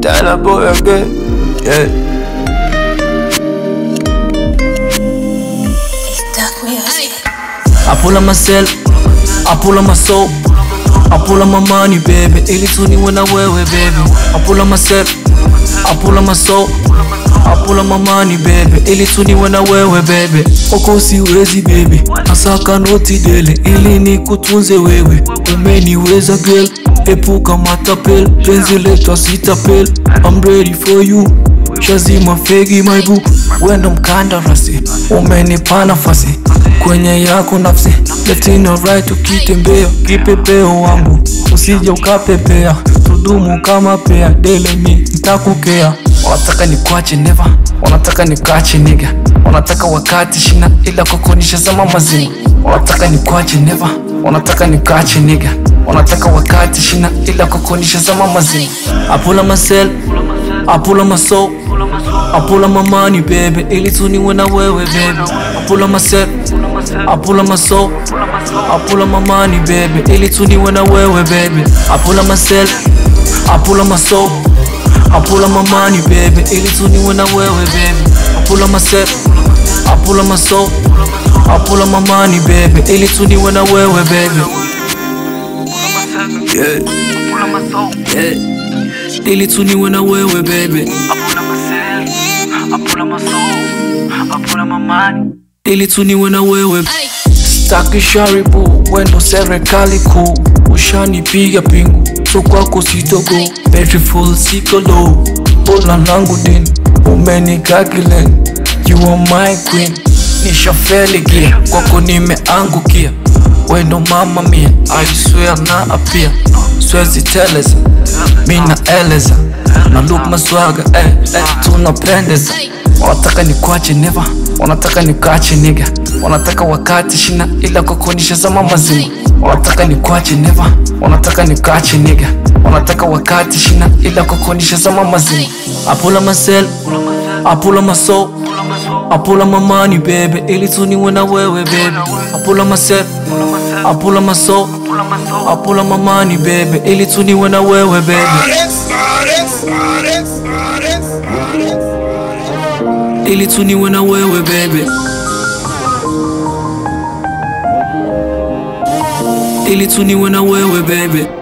Tyler boy again. Yeah. Dark music. I pull up myself, I pull up my soul, I pull up my money baby, ili tu niwe na wewe baby. I pull up myself, I pull up my soul, I pull up my money baby, ili tu niwe na wewe baby. Oko siwezi baby, nasaka noti dele, ili nikutunze wewe. Umeniweza girl, epuka matapel, penzi letu asitapel. I'm ready for you shazima fegi my boo wendo mkandarasi umenipa nafasi kwenye yako nafsi letino right ukitembea kipepeo wangu usije ukapepea tudumu kama pea dele mi ntakukea wanataka nikwache neva wanataka nikache niga wanataka wakati shina ila kukonisha zama mazima wanataka nikwache neva wanataka nikache niga wanataka wakati shina ila kukonisha zama mazima apula masel apula maso apula mamani bebe ili tu niwe na wewe bebe apula masel apula maso apula mamani bebe ili tu niwe na wewe bebe apula masel apula maso apula mamani bebe ili tu niwe na wewe bebe apula masel apula maso apula mamani bebe ili tu niwe na wewe bebe Yeah. yeah. ili tu niwe na wewe bebe ili tu niwe na wewe staki sharibu wendo serikali kuu ushanipiga pingu so kwako sitogo beautiful sikolo bona langu din umenikakilen you are my queen nishafeligia kwako nimeangukia wendo mama mia I swear na apia swezi teleza mina eleza na look maswaga eh, eh, tunapendeza wanataka nikwache neva wanataka nikache niga wanataka wakati shina ila kukonisha zama mazima wanataka nikwache neva wanataka nikache niga wanataka wakati shina ila kukonisha zama mazima apula masel apula maso apula mamani bebe ili tu niwe na wewe bebe apula masel apula maso apula mamani bebe ili tu niwe na wewe bebe ili tu niwe na wewe bebe ili tu niwe na wewe bebe